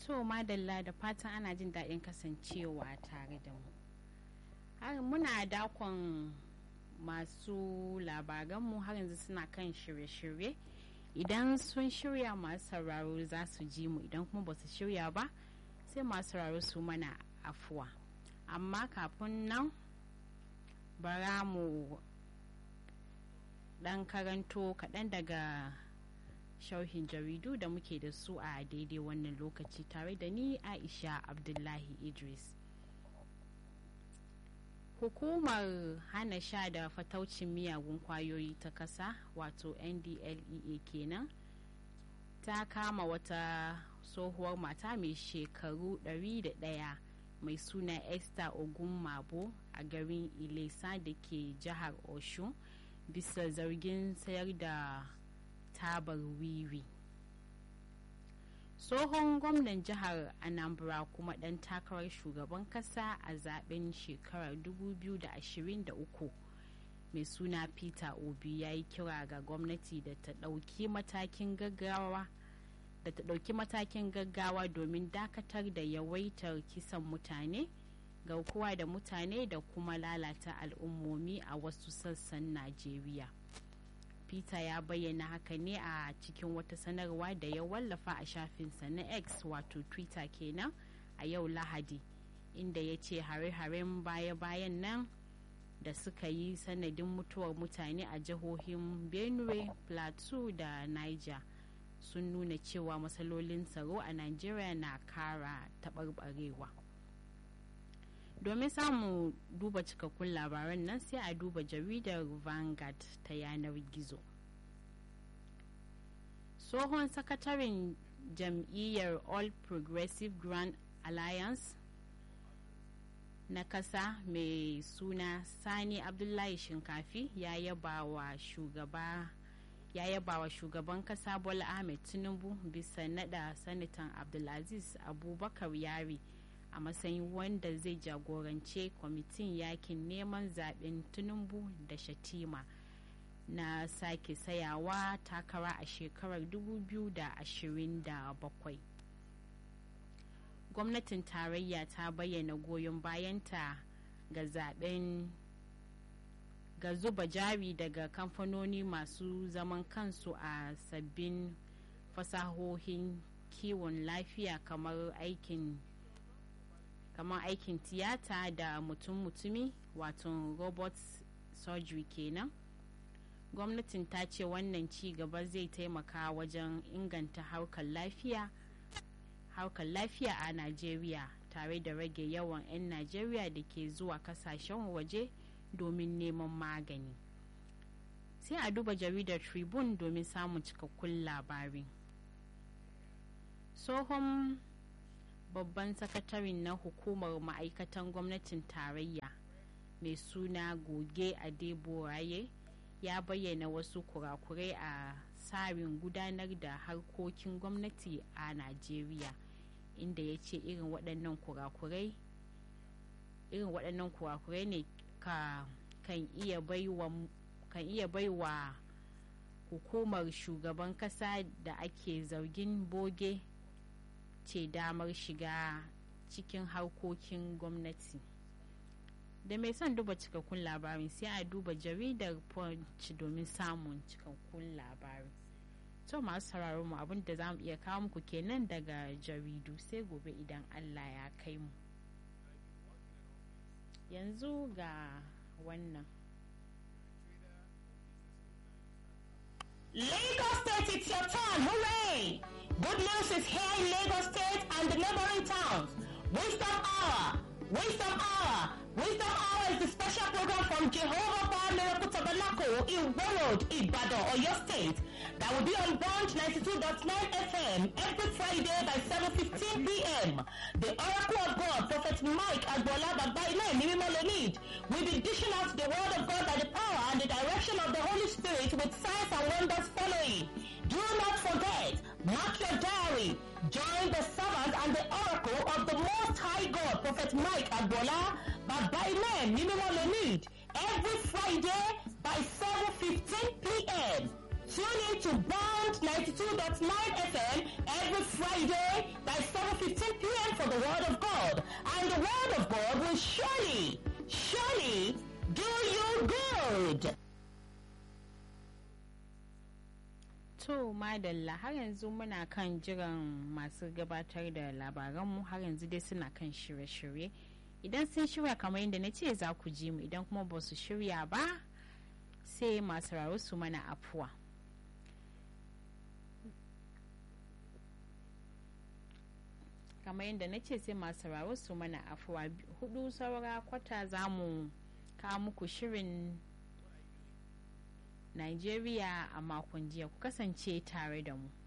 To madalla da fatan ana jin daɗin kasancewa tare da mu. Har muna dakon masu labaranmu har yanzu suna kan shirye-shirye. Idan sun shirya masu sauraro za su ji mu idan kuma ba su shirya ba sai masu sauraro su mana afuwa. Amma kafin nan bara mu ɗan karanto kaɗan daga shauhin jaridu da muke da su a daidai wannan lokaci tare da ni aisha abdullahi idris hukumar hana sha da fataucin miyagun kwayoyi ta kasa wato ndlea kenan ta kama wata tsohuwar mata mai shekaru 101 mai suna esther ogun mabo a garin ilesa da ke jihar oshun bisa zargin sayar da tabar wiwi tsohon gwamnan jihar anambra kuma ɗan takarar shugaban kasa a zaben shekarar 2023 mai suna peter obi ya yi kira ga gwamnati da ta ɗauki matakin gaggawa da ta ɗauki matakin gaggawa domin dakatar da yawaitar kisan mutane garkuwa da mutane da kuma lalata al'ummomi a wasu sassan najeriya peter ya bayyana haka ne a cikin wata sanarwa da ya wallafa a shafinsa na x wato twitter kenan a yau lahadi inda ya ce hare-haren baya-bayan nan da suka yi sanadin mutuwar mutane a jihohin benue plateau da niger sun nuna cewa matsalolin tsaro a nigeria na kara taɓarɓarewa domin samun duba cikakkun labaran nan sai a duba jaridar vanguard ta yanar gizo tsohon sakataren jam'iyyar all progressive grand alliance na kasa mai suna sani abdullahi shinkafi ya yaba wa shugaba ya yaba wa shugaban kasa bola ahmed tinubu bisa nada sanatan abdulaziz abubakar yari a matsayin wanda zai jagorance kwamitin yakin neman zaben tinubu da shatima na sake sayawa takara a shekarar 2027 gwamnatin tarayya ta bayyana goyon bayanta ga zaben ga zuba jari daga kamfanoni masu zaman kansu a sabbin fasahohin kiwon lafiya kamar aikin kamar aikin tiyata da mutum-mutumi wato robot surgery kenan gwamnatin ta ce wannan ci gaba zai taimaka wajen inganta harkar lafiya harkar lafiya a najeriya tare da rage yawan 'yan najeriya da ke zuwa kasashen waje domin neman magani sai a duba jaridar tribune domin samun cikakkun labari tsohon babban sakatarin na hukumar ma'aikatan gwamnatin tarayya mai suna goge adeboraye ya bayyana wasu kurakurai a tsarin gudanar da harkokin gwamnati a najeriya inda ya ce irin waɗannan kurakurai irin waɗannan kurakurai ne ka kan iya baiwa kan iya baiwa hukumar shugaban kasa da ake zargin boge ce damar shiga cikin harkokin gwamnati da mai son duba cikakkun labarin sai a duba jaridar punch domin samun cikakkun labari to masu sauraron mu abin da za mu iya kawo muku kenan daga jaridu sai gobe idan allah ya kai mu yanzu ga wannan Lagos State, it's your turn. Hooray! Good news is here in Lagos State and the neighboring towns. Wisdom Hour. Wisdom Hour. Wisdom Hour is the special program from Jehovah Bar Miracle Tabernacle in Road, Ibadan, Oyo State. That will be on Bond 92.9 FM every Friday by 7.15 p.m. The Oracle of God, Prophet Mike Agbola Babaile Nimimolonid, will be dishing out the word of God by the power and the direction of the Holy Spirit with signs and wonders following. Do not forget, mark your diary. Join the servant and the oracle of the Most High God, Prophet Mike Agbola Babaile Nimimolonid, every Friday by 7.15 p.m. Tune in to Bond 92.9 FM every Friday by 7 15 p.m. for the Word of God. And the Word of God will surely, surely do you good. To madalla har yanzu muna kan jiran masu gabatar da labaranmu har yanzu dai suna kan shirye-shirye. Idan sun shirya kamar yadda na ce za ku ji mu idan kuma ba su shirya ba sai masu raro su mana afuwa. kamar yadda na ce sai masu raro su mana afuwa hudu saura kwata za mu kawo muku shirin Nigeria a makon jiya ku kasance tare da mu.